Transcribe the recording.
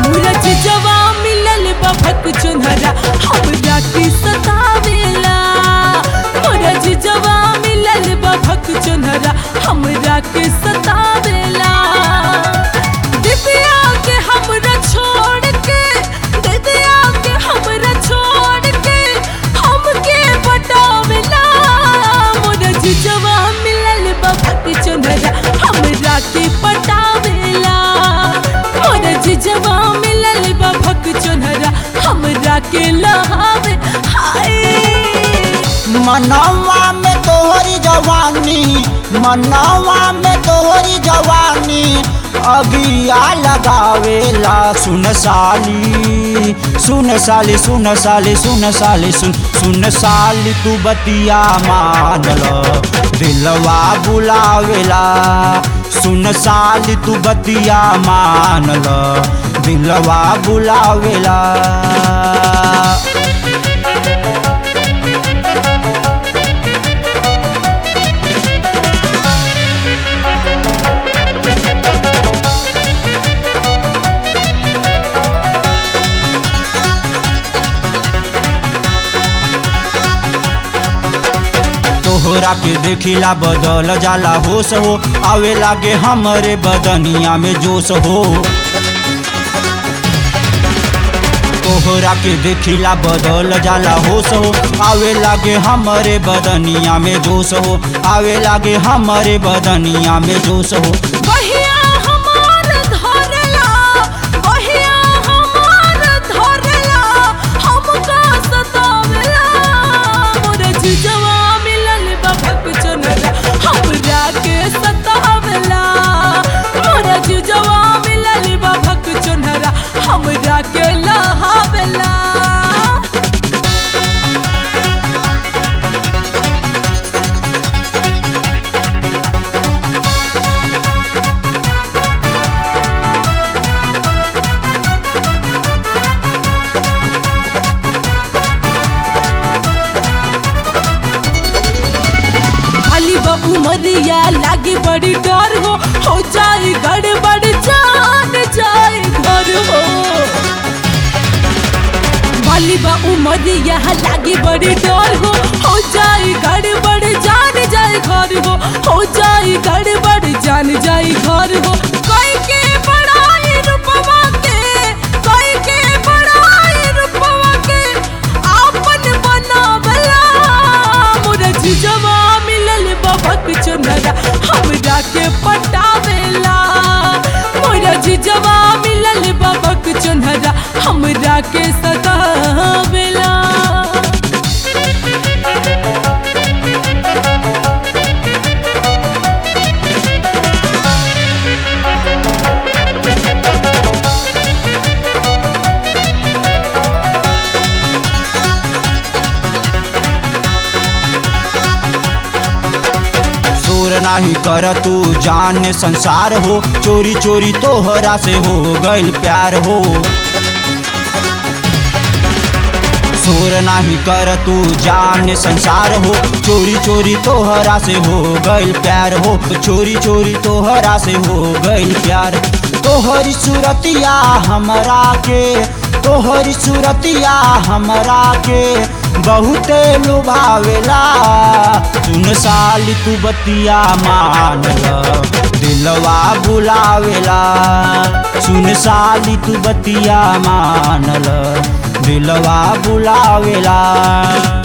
हमरा जिजवा मिलल बभक चुनहरा हमरा के सतावेला हमरा जिजवा मिलल बभक चुनहरा हमरा के सतावेला दिदिया के हमरा छोड़ के दिदिया के हमरा छोड़ के हमके बटावेला मोर जिजवा मिलल बभक चुनहरा हमरा के पटावेला मोर जिजवा मिलल बभक चुनहरा हमरा के लहावे हाय मनवा में तोहरी जवानी मनवा में तोहरी जवानी अगिया लगावेला सुन साली सुन साली सुन साली सुन साली सुन सुन साली तू बतिया मान ल दिलवा बुलावेला सुन साली तू बतिया मान ल दिलवा बुलावेला तोहरा के देखिला बदल जाला होश हो आवे लागे हमरे बदनिया में जोश हो तोहरा के देखिला बदल जाला होश हो आवे लागे हमरे बदनिया में जोश हो आवे लागे हमरे बदनिया में जोश हो बहिया हमार धरला बहिया हमार धरला हमका सतावला मोर जिजवा मिलल बभक चुनरा हमरा के सतावला मोर जिजवा मिलल बभक चुनरा हमरा के लहावला खाली बाबू मरिया लागे बड़ी डर हो हो जाए गड़बड़ जान जाए घर हो बाली बाबू मरिया लागे बड़ी डर हो हो जाए गड़बड़ जान जाए घर हो हो जाए गड़बड़ जान जाए घर हो कोई के बड़ाई रूपवा के कोई के बड़ाई रूपवा के आपन बनावला मोर जिजवा मिलल बभक चुनरा हमरा के पटावेला मोर जिजवा मिलल बभक चुनरा हमरा के सतावेला चोर नाही कर तू जान संसार हो चोरी चोरी तोहरा से हो गइल प्यार हो चोर नाही कर तू जान संसार हो चोरी चोरी तोहरा से हो गइल प्यार हो चोरी चोरी तोहरा से हो गइल प्यार तोहरी सूरतिया हमरा के तोहरी सूरतिया हमरा के बहुते लुभावेला सुन साली तू बतिया मान ल दिलवा बुलावेला सुन साली तू बतिया मान ल दिलवा बुलावेला